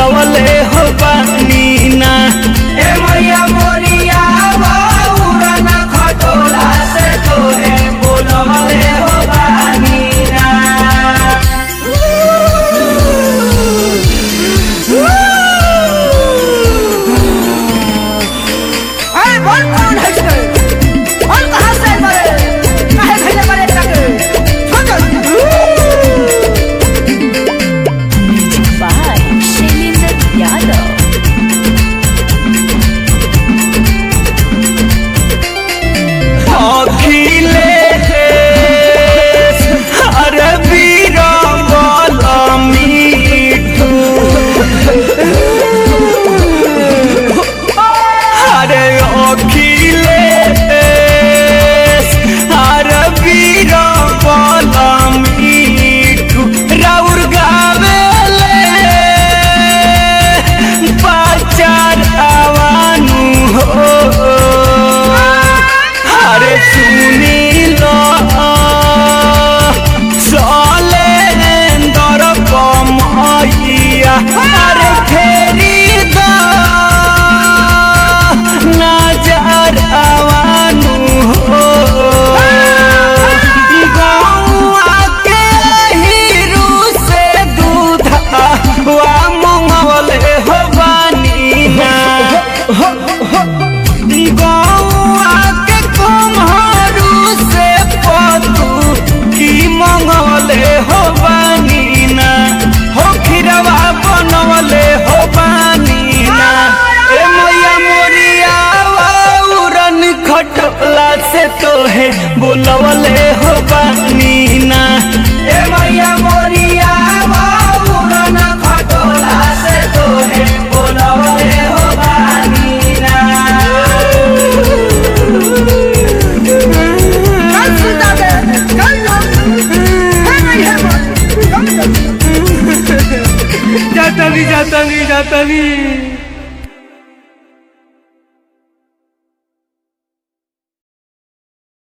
बोलवले हो बानी ना ए मैया मोरिया बाबूरा ना खटोला से तोहे बोलवले हो बानी ना अरे बोल कौन है इसके बोल कहाँ से मरे काहे भेजे मरे तक by Shailendra Yadav. अखिलेश अरे वीर बल मीठू अरे अखिलेश अरे वीर बल मीठू राउर गावेले बाचार आवानू हो अरे सुनी लो सलेंदर कमैया अरे फेरी दो नजर आवानू हो गौआ के हीरू से दूध वा मंगवले हो बानी ना गौआ के कुम्हरू से पतू की मंगवले हो बानीना हो खिरवा बनवले हो बानीना ए मैया मोरिया उरन खटला से तोहे बोलवले हो बानीना ए मैया मोरिया बाबूरा ना खटोला से तोहे बोलवले हो बानी ना कल सुनता दे कल है नहीं है बोल जाता नहीं जाता नहीं जाता नहीं